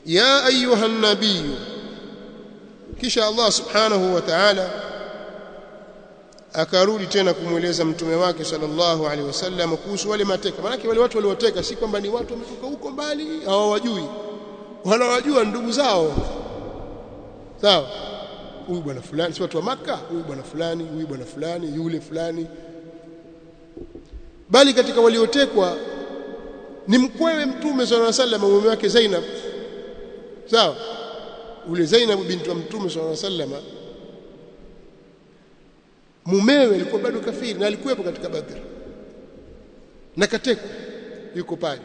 ya ayuha nabii kisha Allah subhanahu wa ta'ala akarudi tena kumweleza mtume wake sallallahu alaihi wasallam kuhusu wale mateka maana wale watu walioteka si kwamba ni watu wametoka huko mbali hawawajui wanawajua ndugu zao sawa huyu bwana fulani si watu wa maka huyu bwana fulani huyu bwana fulani yule fulani bali katika waliotekwa ni mkwewe mtume sallallahu alaihi wasallam mume wake Zainab sawa ule Zainab binti wa mtume sallallahu alaihi wasallam mumewe alikuwa bado kafiri na alikuwepo katika Badr na katekwa yuko pale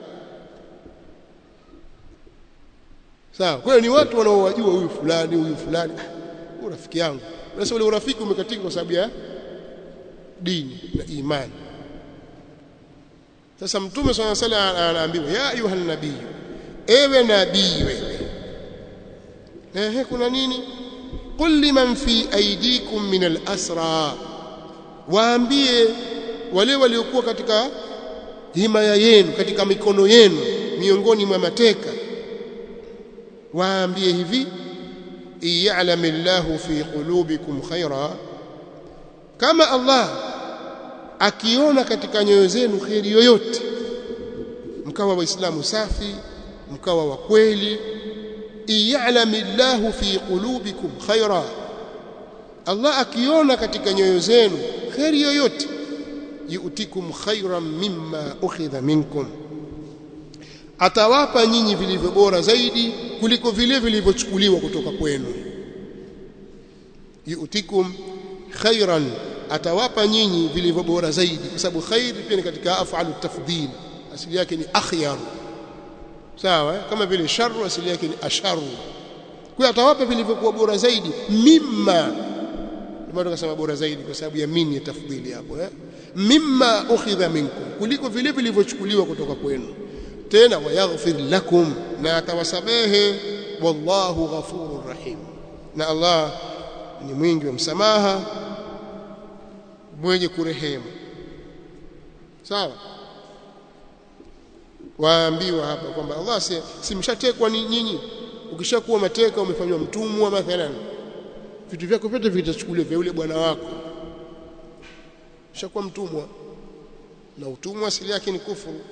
sawa kwa hiyo ni watu wanaowajua huyu fulani huyu fulani huyu rafiki yangu sasa ule urafiki umekatika kwa sababu ya dini na imani sasa mtume swalla sala anaambiwa ya ayuha nabii ewe nabii wewe ehe kuna nini qul liman fi aydikum min al-asra waambie wale waliokuwa katika himaya yenu katika mikono yenu miongoni mwa mateka waambie hivi iya'lam Allahu fi qulubikum khaira kama Allah akiona katika nyoyo zenu khairi yoyote mkawa waislamu safi mkawa wa kweli iya'lam Allahu fi qulubikum khaira Allah akiona katika nyoyo zenu khairi yoyote yu'tikum khairan mimma ukhidha minkum atawapa nyinyi vilivyo bora zaidi kuliko vile vilivyochukuliwa kutoka kwenu yu'tikum khairan atawapa nyinyi vilivyo bora zaidi kwa sababu khair pia ni katika af'alu tafdhil asili yake ni akhyar sawa kama vile sharru asili yake ni asharu kwa atawapa vilivyokuwa bora zaidi mimma ndio tukasema bora zaidi kwa sababu ya mini ya tafdhili hapo eh mimma ukhidha minkum kuliko vile vilivyochukuliwa kutoka kwenu tena wayaghfir lakum na atawasamehe wallahu ghafurur rahim na Allah ni mwingi wa msamaha mwenye kurehemu sawa waambiwa hapa kwamba Allah si, si mshatekwa ni nyinyi ukishakuwa mateka umefanywa mtumwa mathalan vitu vyako vyote vitachukuliwa vya yule bwana wako ushakuwa mtumwa na utumwa asili yake ni kufuru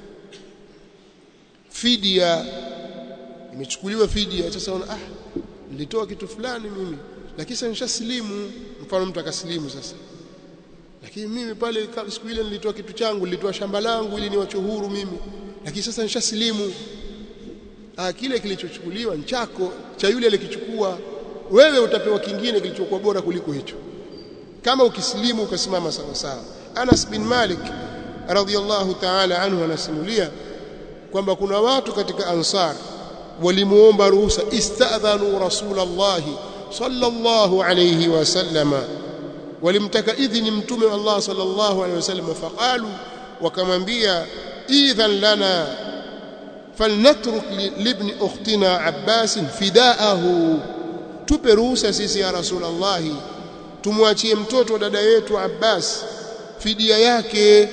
fidia imechukuliwa fidia sasa una ah nilitoa kitu fulani mimi lakini sasa nishasilimu mfano mtu akasilimu sasa lakini mimi pale siku ile nilitoa kitu changu nilitoa shamba langu ili niwache huru mimi lakini sasa nishasilimu ah kile kilichochukuliwa nchako cha yule alikichukua wewe utapewa kingine kilichokuwa bora kuliko hicho kama ukisilimu ukasimama sawa sawa Anas bin Malik radhiyallahu ta'ala anhu anasimulia kwamba kuna watu katika ansar walimuomba ruhusa istadhanu rasulullah sallallahu alayhi wasallama walimtaka idhini mtume wa Allah sallallahu alayhi wasallam faqalu wakamwambia idhan lana falnatruk libni ukhtina abbas fidaahu tupe ruhusa sisi ya rasulullah tumwachie mtoto wa dada yetu abbas fidia yake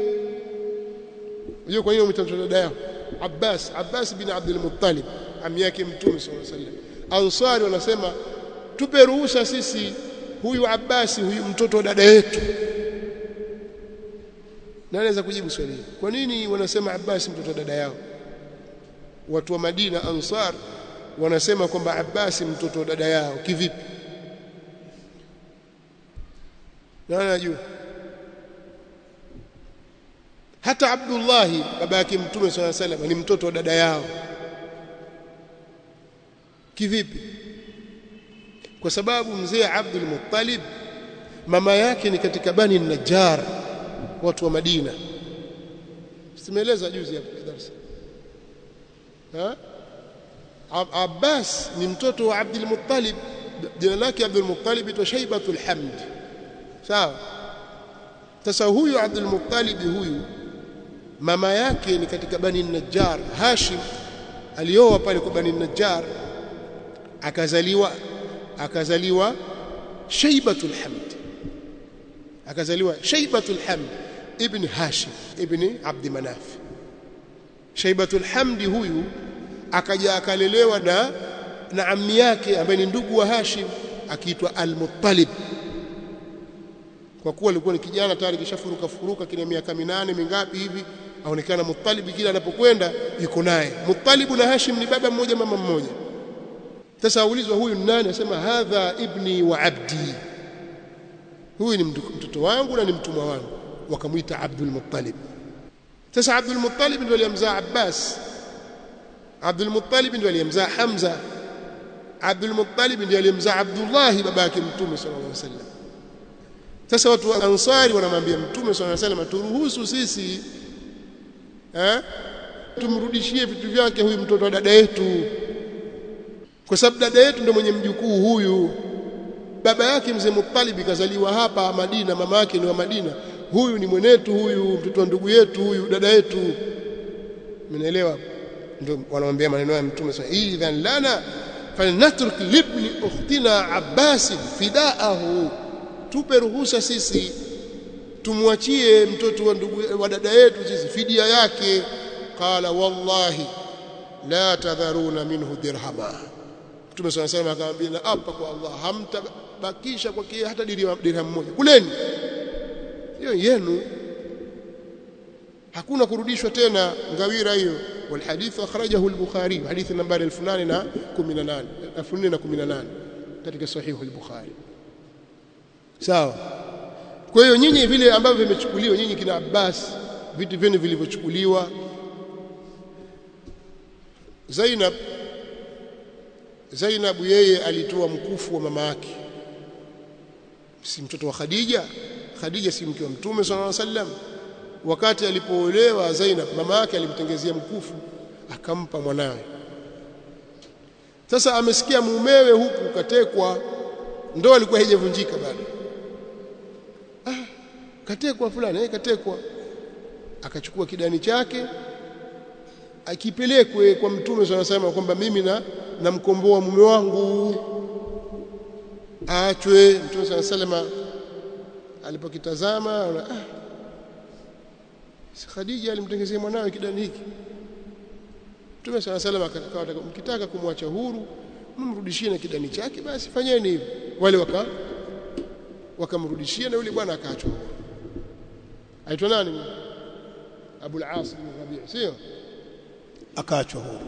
Unajua kwa nini umetaja dada yao? Abbas, Abbas bin Abdul Muttalib, ami yake Mtume sallallahu alaihi wasallam. Ansari wanasema tupe ruhusa sisi huyu Abbas huyu mtoto wa dada yetu. Nani anaweza kujibu swali hili? Kwa nini wanasema Abbas mtoto wa dada yao? Watu wa Madina Ansar wanasema kwamba Abbas mtoto wa dada yao kivipi? Nani anajua? hata Abdullah baba yake Mtume swalla salam ni mtoto wa dada yao kivipi kwa sababu mzee Abdul Muttalib mama yake ni katika Bani Najjar watu wa Madina simeeleza juzi hapo darasa ha Abbas ni mtoto wa Abdul Muttalib jina lake Abdul Muttalib itwa Shaybatul Hamd sawa sasa huyu Abdul Muttalib huyu mama yake ni katika Bani Najjar Hashim alioa pale kwa Bani Najjar akazaliwa akazaliwa Shaybatul Hamd akazaliwa Shaybatul Hamd ibn Hashim ibn Abd Manaf Shaybatul Hamd huyu akaja akalelewa na na ammi yake ambaye ni ndugu wa Hashim akiitwa Al-Muttalib kwa kuwa alikuwa ni kijana tayari kishafuruka furuka kile miaka minane mingapi hivi aonekana Muttalib kila anapokwenda yuko naye Muttalib na Hashim ni baba mmoja mama mmoja sasa aulizwa huyu ni nani asema hadha ibni wa abdi huyu ni mtoto wangu na ni mtumwa wangu wakamuita Abdul Muttalib sasa Abdul Muttalib ndio aliyemzaa Abbas Abdul Muttalib ndio aliyemzaa Hamza Abdul Muttalib ndiye aliyemzaa Abdullah babake Mtume sallallahu alaihi wasallam sasa watu wa Ansari wanamwambia Mtume sallallahu alaihi wasallam turuhusu sisi eh tumrudishie vitu vyake huyu mtoto wa dada yetu kwa sababu dada yetu ndio mwenye mjukuu huyu baba yake mzee Muttalib kazaliwa hapa Madina mama yake ni wa Madina huyu ni mwenetu huyu mtoto wa ndugu yetu huyu dada yetu mnaelewa ndio wanamwambia maneno ya mtume sasa idhan lana falnatruk libni ukhtina abbas fidaahu tupe ruhusa sisi tumwachie mtoto wa ndugu wa dada yetu sisi fidia yake qala wallahi la tadharuna minhu dirhama mtume sana sana akamwambia na hapa kwa Allah hamtabakisha kwa kia hata dirham moja kuleni hiyo yenu hakuna kurudishwa tena ngawira hiyo والحديث أخرجه البخاري حديث نمبر 1818 1418 katika sahihu al-Bukhari sawa kwa hiyo nyinyi vile ambavyo vimechukuliwa nyinyi kina Abbas vitu vyenu vilivyochukuliwa Zainab Zainab yeye alitoa mkufu wa mama yake si mtoto wa Khadija Khadija si mke wa Mtume sallallahu alaihi wasallam wakati alipoolewa Zainab mama yake alimtengezea mkufu akampa mwanawe sasa amesikia mumewe huku katekwa ndoa ilikuwa haijavunjika bado ah katekwa fulani eh katekwa akachukua kidani chake akipelekwe kwa mtume sana sema kwamba mimi na namkomboa mume wangu aachwe mtume sana salama alipokitazama ah Khadija alimtengezea mwanawe kidani hiki Mtume sana salama akakawa mkitaka kumwacha huru mrudishie na kidani chake basi fanyeni hivyo wale waka wakamrudishia na yule bwana akaachwa aitwa nani Abu al-As bin Rabi' sio akaachwa huru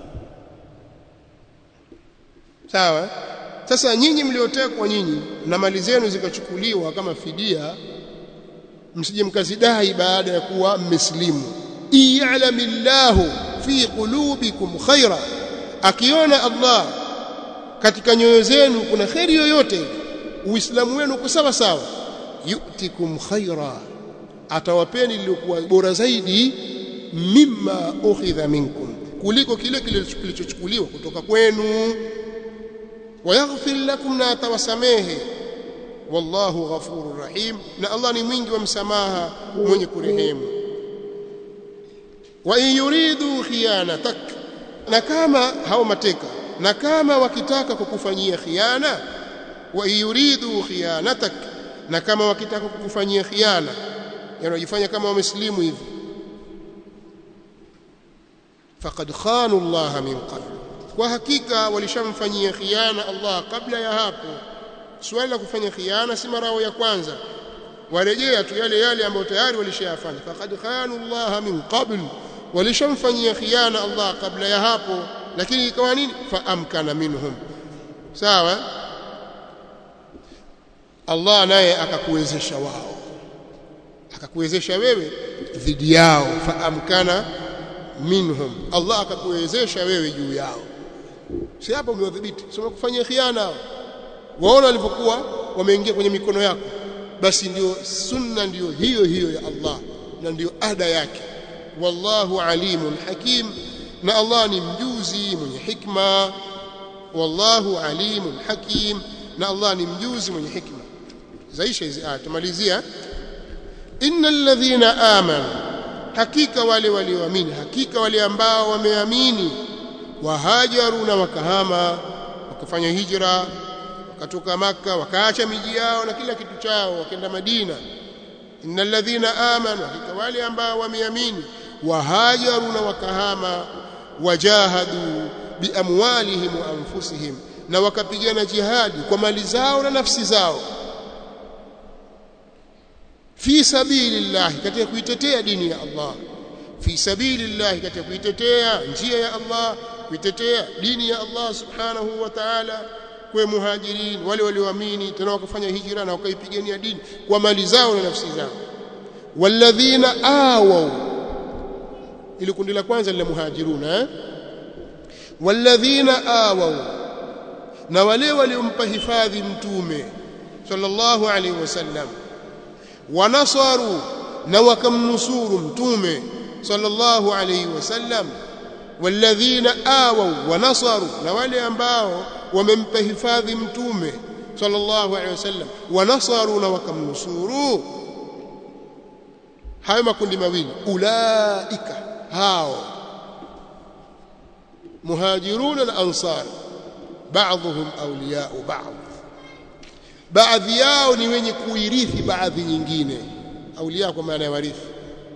sawa sasa nyinyi mliotekwa nyinyi na mali zenu zikachukuliwa kama fidia msije mkazidai baada ya kuwa mmeslimu iya'lamillahu fi qulubikum khaira akiona Allah katika nyoyo zenu kuna khairi yoyote uislamu wenu uko sawa sawa yu'tikum khaira atawapeni lilikuwa bora zaidi mimma ukhidha minkum kuliko kile kilichochukuliwa kutoka kwenu wayaghfir lakum na atawasamehe wallahu ghafurur rahim na Allah ni mwingi wa msamaha mwenye kurehemu wa in yuridu khiyanatak na kama hao mateka na kama wakitaka kukufanyia khiana wa in yuridu khiyanatak na kama wakitaka kukufanyia khiana yani wajifanya kama wameslimu hivi faqad khanu Allah min qabl kwa hakika walishamfanyia khiana Allah kabla ya hapo swali la kufanya khiana si marao ya kwanza warejea tu yale yale ambayo tayari walishayafanya faqad khanu Allah min qabl walishamfanyia khiana Allah kabla ya hapo lakini ikawa nini fa amkana minhum sawa Allah naye akakuwezesha wao akakuwezesha wewe dhidi yao fa amkana minhum Allah akakuwezesha wewe juu yao si hapo umewadhibiti sio kufanyia khiana waona walipokuwa wameingia kwenye mikono yako basi ndio sunna ndio hiyo hiyo ya Allah na ndio ada yake wallahu alimun hakim na Allah ni mjuzi mwenye hikma wallahu alimun hakim na Allah ni mjuzi mwenye hikma zaisha hizi aya tumalizia innal ladhina amanu hakika wale walioamini hakika wale ambao wameamini wahajaru na wakahama wakafanya hijra wakatoka maka wakaacha miji yao na kila kitu chao wakaenda Madina innal ladhina amanu hakika wale ambao wameamini wahajaru na wakahama wajahadu biamwalihim wa anfusihim na wakapigana jihadi kwa mali zao na nafsi zao fi sabilillah katika kuitetea dini ya Allah fi sabilillah katika kuitetea njia ya Allah kuitetea dini ya Allah subhanahu wa ta'ala kwa muhajirin wale walioamini tena wakafanya hijra na wakaipigania dini kwa mali zao na nafsi zao walladhina awaw ili kundi la kwanza la muhajiruna eh walladhina awaw na wale waliompa hifadhi mtume sallallahu alaihi wasallam wanasaru na wakamnusuru mtume sallallahu alaihi wasallam walladhina awaw wanasaru na wale ambao wamempa hifadhi mtume sallallahu alaihi wasallam wanasaru na wakamnusuru hayo makundi mawili ulaika hao muhajiruna na ansar baadhuhum awliya'u ba'd baadhi yao ni wenye kuirithi baadhi nyingine aulia kwa maana ya warithi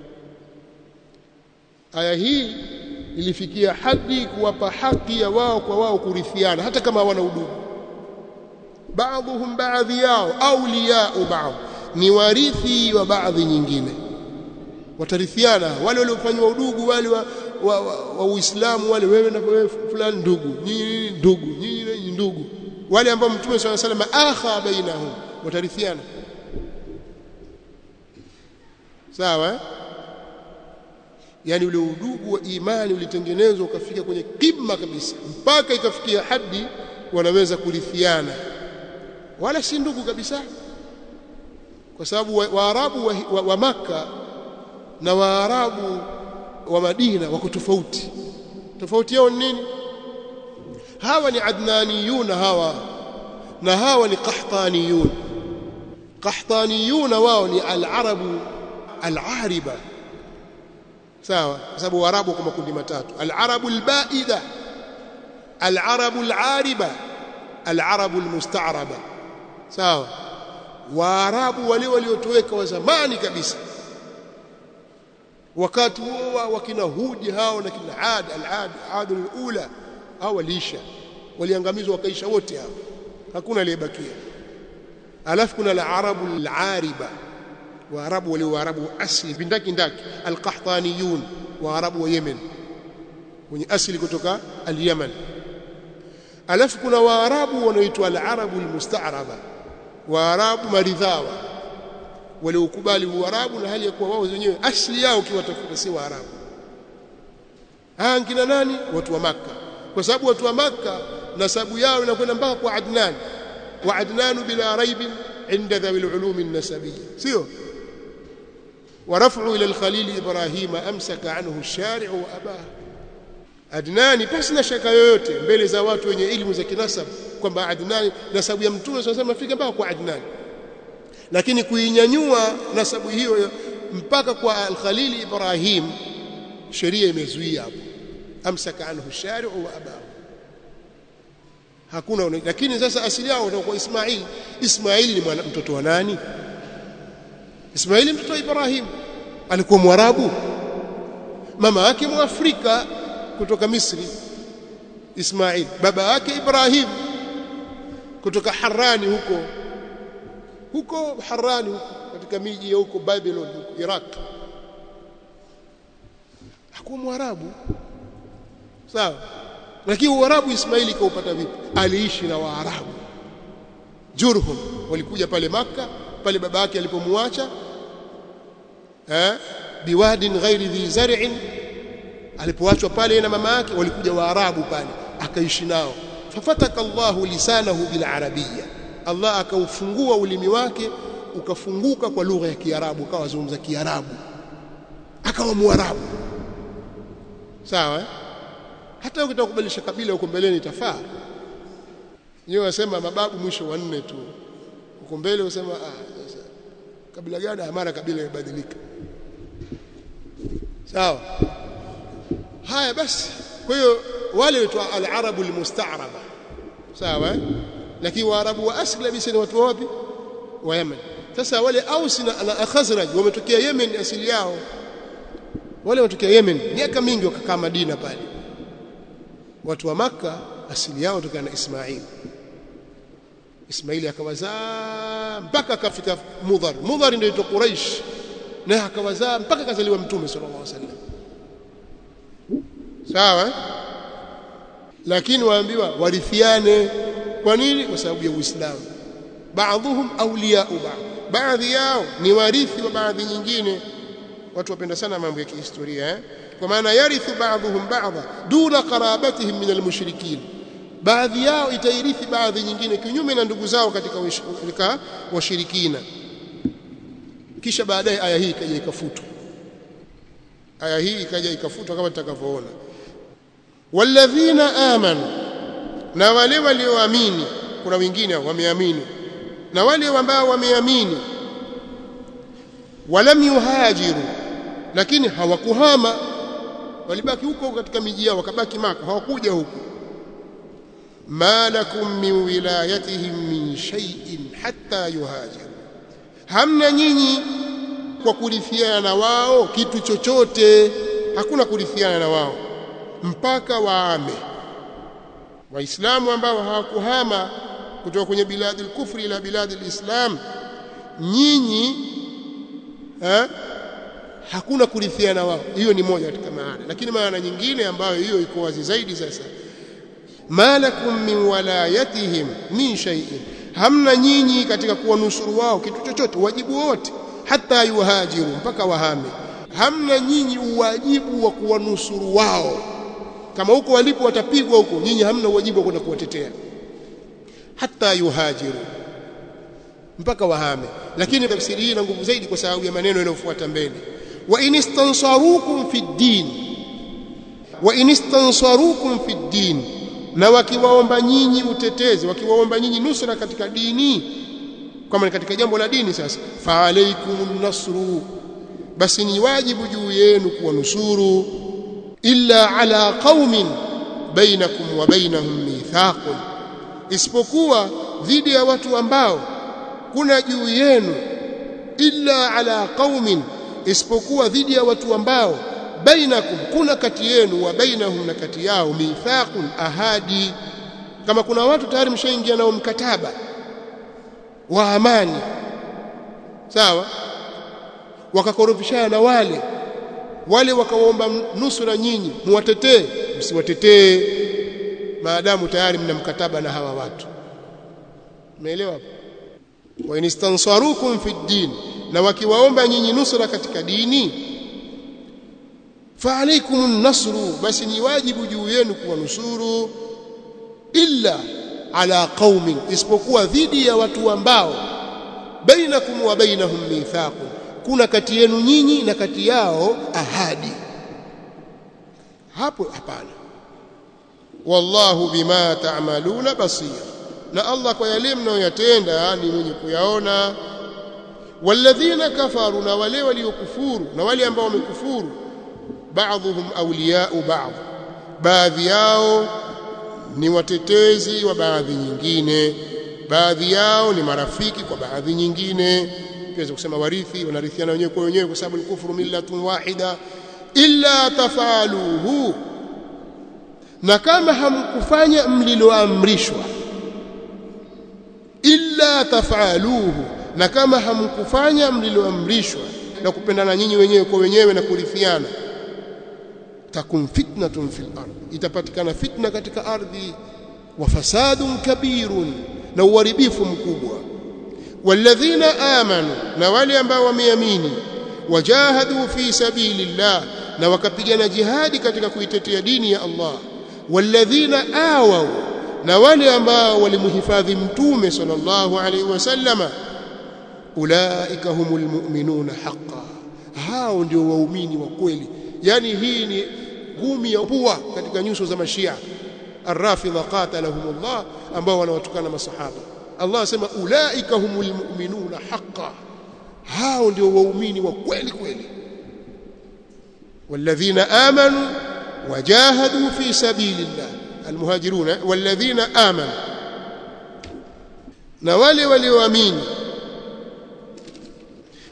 aya hii ilifikia hadi kuwapa haki ya wao kwa wao kurithiana hata kama hawana udugu baadhuhum baadhi yao awliya'u ba'd ni warithi wa baadhi nyingine watarithiana wale waliofanywa udugu wale wa, wa, wa, wa Uislamu wale wewe na wewe fulani ndugu nyinyi ndugu nyinyi ndugu wale ambao mtume swalla sallam akha bainahum watarithiana sawa eh? yani ule udugu wa imani ulitengenezwa ukafika kwenye kima kabisa mpaka ikafikia hadi wanaweza kurithiana wala si ndugu kabisa kwa sababu waarabu wa, wa, wa, wa maka na waarabu wa Madina wako tofauti tofauti yao ni nini hawa ni adnaniyuna hawa na hawa ni qahtaniyun qahtaniyuna wao ni al-arabu al-ariba sawa kwa sababu waarabu kwa makundi matatu al-arabu al-ba'ida al-arabu al-ariba al-arabu al-musta'raba sawa waarabu wale waliotoweka wa zamani kabisa wakati huo wakina hudi hao na kina ad al-ad ad al-ula hao waliisha waliangamizwa wakaisha wote hao hakuna aliyebakia alafu kuna al-arabu al-ariba waarabu wale waarabu asli bindaki ndaki al-qahtaniyun waarabu wa Yemen wenye asili kutoka al-Yaman alafu kuna waarabu wanaoitwa al-arabu al-musta'raba waarabu maridhawa waliokubali uarabu na hali ya kuwa wao wenyewe asili yao kiwatafuta si waarabu hangina nani watu wa maka kwa sababu watu wa maka nasabu yao inakwenda mpaka kwa Adnan wa Adnan bila raib inda dhawi al-ulum an-nasabiyya sio ورفعوا إلى الخليل إبراهيم أمسك عنه الشارع وأباه Adnani pasi na shaka yoyote mbele za watu wenye elimu za kinasab kwamba Adnani nasabu ya mtume sasa mafika mpaka kwa Adnani lakini kuinyanyua nasabu hiyo mpaka kwa al-Khalil Ibrahim sheria imezuia hapo amsaka anhu shari'u wa abahu hakuna lakini sasa asili yao kwa Ismail Ismail ni mtoto wa nani Ismaili mtoto wa Ibrahim alikuwa mwarabu mama yake mwafrika kutoka Misri Ismail baba yake Ibrahim kutoka Harani huko huko Harani huko katika miji ya huko Babylon huko Iraq hakuwa mwarabu sawa lakini uarabu Ismaili kaupata vipi aliishi na waarabu Jurhum walikuja pale maka pale baba yake alipomwacha eh biwadin ghairi dhi zar'in alipoachwa pale na mama yake walikuja waarabu pale akaishi nao fafataka Allahu lisanahu bil arabiyya Allah akaufungua ulimi wake ukafunguka kwa lugha ya Kiarabu akawa zungumza Kiarabu akawa muarabu sawa eh? hata ukitaka kubadilisha kabila huko mbeleni itafaa yeye wasema mababu mwisho wa nne tu huko mbele usema ah sasa kabila gani mara kabila imebadilika sawa haya basi kwa hiyo wale waitwa al-arabu al-musta'raba sawa lakini waarabu wa asli kabisa ni watu wapi wa Yemen sasa wale Aus na, na Khazraj wametokea Yemen asili yao wale wametokea Yemen miaka mingi wakakaa Madina pale watu wa maka asili yao kutokana na Ismail Ismaili akawazaa mpaka akafika Mudhar Mudhar ndio ito Quraish na akawazaa mpaka kazaliwa mtume sallallahu alaihi wasallam sawa lakini waambiwa warithiane kwa nini kwa sababu ya Uislamu baadhuhum awliya'u ba'd baadhi yao ni warithi wa baadhi nyingine watu wapenda sana mambo ya kihistoria eh? kwa maana yarithu ba'dhuhum ba'dha duna qarabatihim min almushrikin baadhi yao itairithi baadhi nyingine kinyume na ndugu zao katika katika washirikina kisha baadaye aya hii ikaja ikafutwa aya hii ikaja ikafutwa kama tutakavyoona walladhina amanu na wale walioamini kuna wengine wameamini na wale ambao wameamini walam yuhajiru lakini hawakuhama walibaki huko katika miji yao wakabaki maka hawakuja huko ma lakum min wilayatihim min shay'in hatta yuhajiru hamna nyinyi kwa kurithiana na wao kitu chochote hakuna kurithiana na wao mpaka waame waislamu ambao hawakuhama kutoka kwenye biladi al-kufri ila biladi al-islam nyinyi ha? hakuna kurithiana wao hiyo ni moja katika maana lakini maana nyingine ambayo hiyo iko wazi zaidi sasa malakum min walayatihim min shay'in hamna nyinyi katika kuwanusuru wao kitu chochote wajibu wote hata yuhajiru mpaka wahame hamna nyinyi uwajibu wa kuwanusuru wao kama huko walipo watapigwa huko nyinyi hamna uwajibu wa kwenda kuwatetea hata yuhajiru mpaka wahame lakini tafsiri hii ina nguvu zaidi kwa sababu ya maneno yanayofuata mbele wa inistansarukum fi din wa inistansarukum fi din na wakiwaomba nyinyi utetezi wakiwaomba nyinyi nusra katika dini kama ni katika jambo la dini sasa fa alaykumun nasru basi ni wajibu juu yenu kuwanusuru illa ala qaumin bainakum wa bainahum mithaqun isipokuwa dhidi ya watu ambao kuna juu yenu illa ala qaumin isipokuwa dhidi ya watu ambao bainakum kuna kati yenu wa bainahum na kati yao mithaqun ahadi kama kuna watu tayari mshaingia nao mkataba wa amani sawa wakakorofishana na wale wale wakawaomba nusura nyinyi muwatetee msiwatetee maadamu tayari mna mkataba na hawa watu umeelewa hapo wa inistansarukum fi din na wakiwaomba nyinyi nusura katika dini fa alaykum nasru basi ni wajibu juu yenu kuwanusuru illa ala qaumin isipokuwa dhidi ya watu ambao bainakum wa bainahum mithaqun kuna kati yenu nyinyi na kati yao ahadi hapo hapana wallahu bima ta'maluna basir na Allah kwa yale mnayoyatenda ni mwenye kuyaona walladhina kafaru na wale waliokufuru na wale ambao wamekufuru baadhuhum awliya'u ba'd baadhi yao ni watetezi wa baadhi nyingine baadhi yao ni marafiki kwa baadhi nyingine tuweza kusema warithi wanarithiana wenyewe kwa wenyewe kwa sababu al-kufru millatun wahida illa tafaluhu na kama hamkufanya mliloamrishwa illa tafaluhu na kama hamkufanya mliloamrishwa na kupendana nyinyi wenyewe kwa wenyewe na kurithiana takun fitnatun fil ardh itapatikana fitna katika ardhi wa fasadun kabirun na uharibifu mkubwa walladhina amanu na wale ambao wameamini wajahadu fi sabilillah na wakapigana jihadi katika kuitetea dini ya Allah walladhina awaw na wale ambao walimhifadhi mtume sallallahu alaihi wasallama ulaika humul mu'minuna haqqan hao ndio waumini wa kweli yani hii ni ngumi ya pua katika nyuso za mashia arrafidha qatalahumullah ambao wanawatukana masahaba Allah asema ulaika humul mu'minuna haqqan hao ndio waumini wa kweli kweli walladhina amanu wajahadu fi sabilillah almuhajiruna walladhina amanu na wale walioamini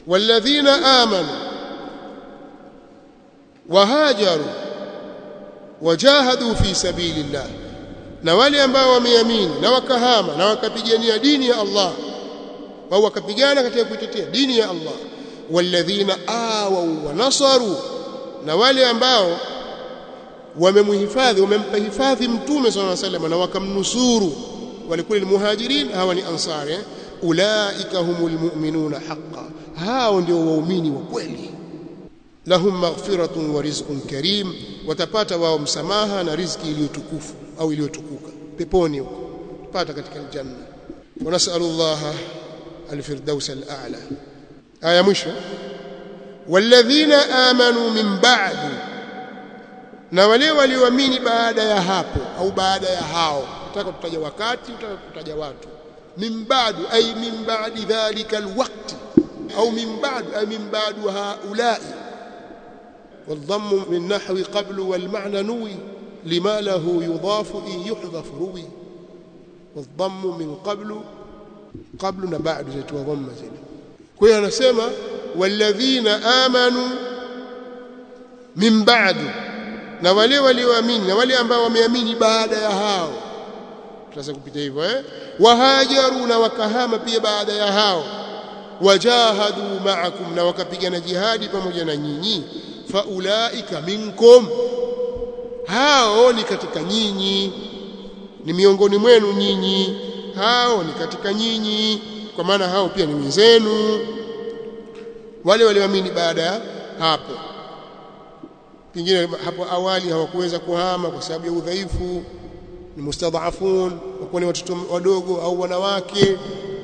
walladhina amanu wahajaru wajahadu fi sabilillah na wale ambao wameamini na wakahama na wakapigania dini ya Allah au wakapigana katika kuitetea dini ya Allah walladhina awau wa nasaru na wale ambao wamemhifadhi wamempa hifadhi mtume sallallahu alaihi wasallam na wakamnusuru walikuwa ni muhajirin hawa ni ansari eh? ulaika humul mu'minuna haqqan hao ndio waumini wa kweli lahum maghfiratun wa rizqun karim watapata wao msamaha na riziki iliyotukufu au iliyotukuka peponi huko pata katika aljanna wa nas'alullaha alfirdaus al'ala aya mwisho walladhina amanu min ba'du na wale walioamini baada ya hapo au baada ya hao nataka tutaja wakati nataka kutaja watu min ba'du ay min ba'di dhalika alwaqt au min ba'du ay min ba'du haula'i والضم من نحو قبل والمعنى نوي لما له يضاف إن يحذف روي والضم من قبل قبل بعد زيتوا ضم زين كوي أنا سيما والذين آمنوا من بعد na wale walioamini na wale ambao wameamini baada ya hao tunaweza kupita hivyo eh wahajaru na wakahama pia baada ya hao wajahadu ma'akum na wakapigana jihadi pamoja na nyinyi faulaika minkum hao ni katika nyinyi ni miongoni mwenu nyinyi hao ni katika nyinyi kwa maana hao pia ni wenzenu wale walioamini baada ya hapo pengine hapo awali hawakuweza kuhama kwa sababu ya udhaifu ni mustadhafun wakuwa ni watoto wadogo au wanawake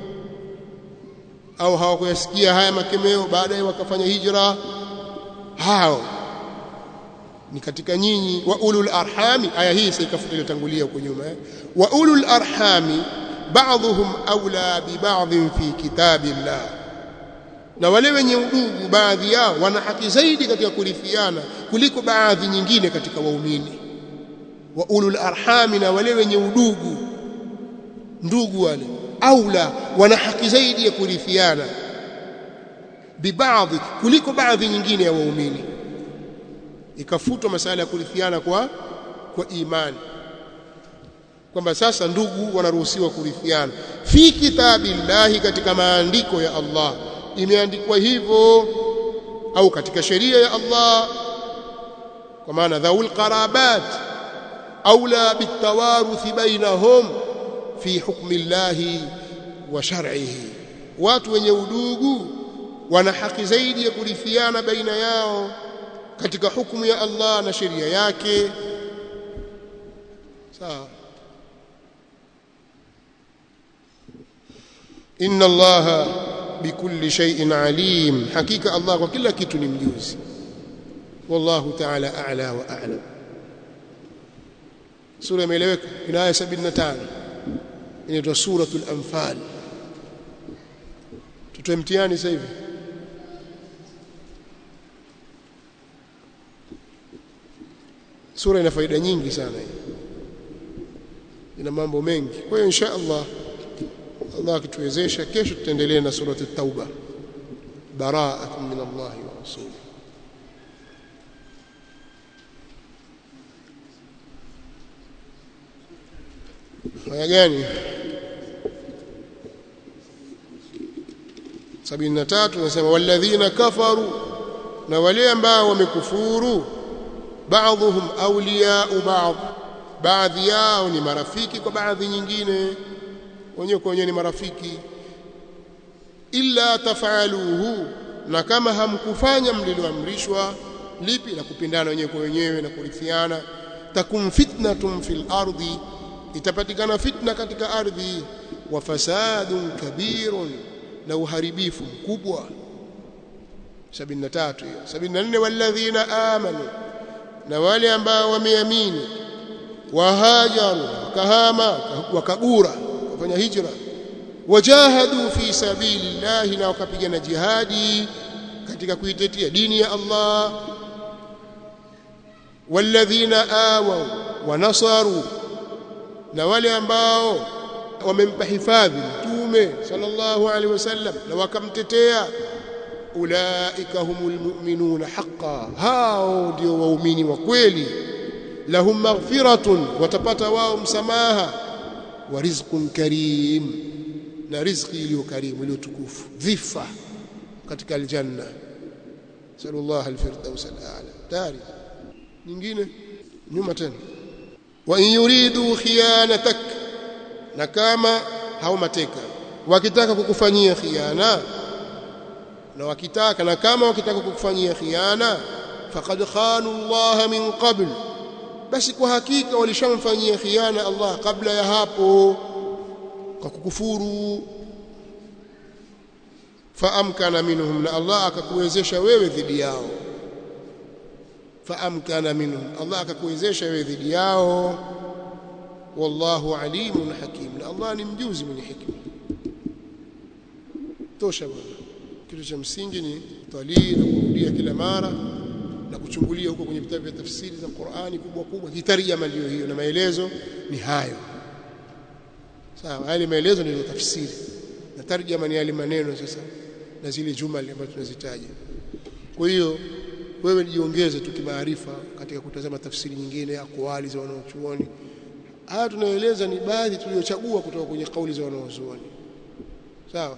au hawakuyasikia haya makemeo baadaye wakafanya hijra hao ni katika nyinyi wa ulul arhami aya hii sikafuta iliyotangulia huko nyuma eh? wa ulul arhami ba'dhum awla bi ba'dhin fi kitabillah na wale wenye udugu baadhi yao wana haki zaidi katika kurithiana kuliko baadhi nyingine katika waumini wa ulul arhami na wale wenye udugu ndugu wale aula wana haki zaidi ya kurithiana bibaadhi kuliko baadhi nyingine ya waumini ikafutwa masala ya kurithiana kwa kwa imani kwamba sasa ndugu wanaruhusiwa kurithiana fi kitabillahi katika maandiko ya Allah imeandikwa hivyo au katika sheria ya Allah kwa maana dhaul qarabat aula bitawaruthi bainahum fi hukmi llahi wa shar'ihi watu wenye udugu wana haki zaidi ya kurithiana baina yao katika hukumu ya Allah na sheria yake sawa inna allaha bikulli shay'in alim hakika Allah kwa kila kitu ni mjuzi wallahu ta'ala a'la wa a'lam sura imeeleweka ina aya 75 inaitwa suratul anfal tutoe mtihani sasa hivi sura ina faida nyingi sana hii ina mambo mengi kwa hiyo insha Allah Allah akituwezesha kesho tutaendelea na sura at-tauba bara'atun min Allah wa rasulih aya gani 73 nasema walladhina kafaru na wale ambao wamekufuru baadhuhum awliya'u ba'd baadhi yao ni marafiki kwa baadhi nyingine wenyewe kwa wenyewe ni marafiki illa tafaluhu na kama hamkufanya mliloamrishwa lipi la kupindana wenyewe kwa wenyewe na kurithiana takum fitnatun fil ardi itapatikana fitna katika ardhi wa fasadun kabirun na uharibifu mkubwa 73 hiyo 74 walladhina amanu na wale ambao wameamini wahajaru wakahama wakagura wakafanya hijra wajahadu fi sabilillahi na wakapigana jihadi katika kuitetea dini ya Allah walladhina awaw wa nasaru na wale ambao wamempa hifadhi mtume sallallahu alaihi wasallam na wakamtetea ulaika humul mu'minuna haqqan hao ndio waumini wa kweli lahum maghfiratun watapata wao msamaha wa rizqun karim na riziki iliyo karimu iliyo tukufu dhifa katika aljanna sallallahu alfirdaus alala tari nyingine nyuma tena wa in yuridu khiyanatak na kama hao mateka wakitaka kukufanyia khiana na wakitaka na kama wakitaka kukufanyia khiana faqad khanu Allah min qabl basi kwa hakika walishamfanyia khiana Allah kabla ya hapo kwa kukufuru faamkana minhum na Allah akakuwezesha wewe dhidi yao faamkana minhum Allah akakuwezesha wewe dhidi yao wallahu alimun hakim na Allah ni mjuzi mwenye hikma tosha bwana kitu cha msingi ni talii na kurudia kila mara na kuchungulia huko kwenye vitabu vya tafsiri za Qur'ani kubwa kubwa kitarjama ndio hiyo na maelezo ni hayo sawa yale maelezo ndio tafsiri na tarjama ni yale maneno sasa na zile jumali ambazo tunazitaja kwa hiyo wewe jiongeze tu kimaarifa katika kutazama tafsiri nyingine akwali za wanaochuoni haya tunaeleza ni baadhi tuliochagua kutoka kwenye kauli za wanaozuoni sawa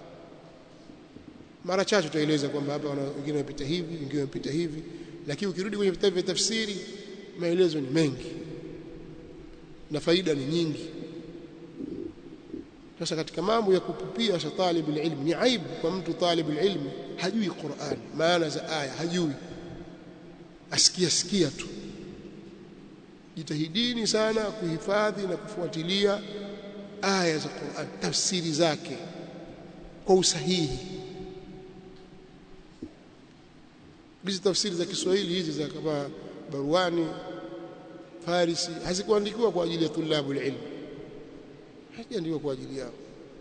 mara chache tutaeleza kwamba hapa wengine wamepita hivi wengine wamepita hivi lakini ukirudi kwenye vitabu vya tafsiri maelezo ni mengi na faida ni nyingi sasa katika mambo ya kupupia sa talib ilm ni aibu kwa mtu talib ilm hajui Qur'an maana za aya hajui asikia sikia tu jitahidini sana kuhifadhi na kufuatilia aya za Qur'an tafsiri zake kwa usahihi hizi tafsiri za Kiswahili hizi za kama Barwani Farisi hazikuandikiwa kwa ajili ya tulabu ilm hajaandikwa kwa ajili yao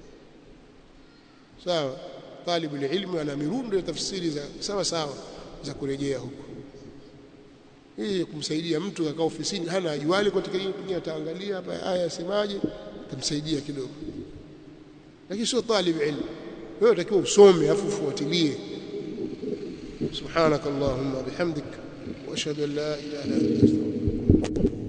sawa talibu ilmu ana mirundo ya tafsiri za sawa sawa za kurejea huko hii kumsaidia mtu akaa ofisini hana ajuali katika hili pengine ataangalia hapa aya yasemaje tamsaidia kidogo lakini sio talib ilmu wewe unatakiwa usome afu ufuatilie سبحانك اللهم وبحمدك واشهد ان لا اله الا انت استغفرك